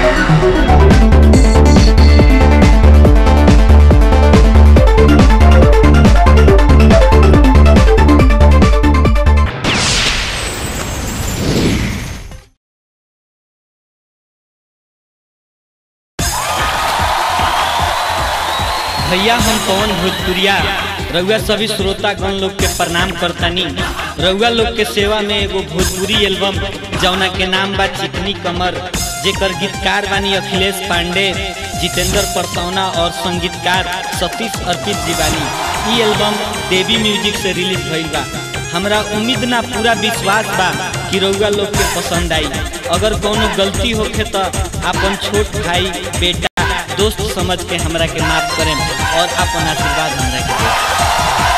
भैया हम पवन भोजपुरिया रउआ सभी श्रोतागण लोग के प्रणाम करतानी रउआ लोग के सेवा में एगो भोजपुरी एल्बम जौना के नाम बा चिकनी कमर जेकर गीतकार बानी अखिलेश पांडे जितेंद्र परसौना और संगीतकार सतीश अर्पित जी बानी ई एल्बम देवी म्यूजिक से रिलीज भइल बा हमरा उम्मीद ना पूरा विश्वास बा कि रउआ लोग के पसंद आई अगर कोनो गलती होखे तो अपन छोट भाई बेटा दोस्त समझ के हमरा के माफ करें और अपन आशीर्वाद हमरा के दें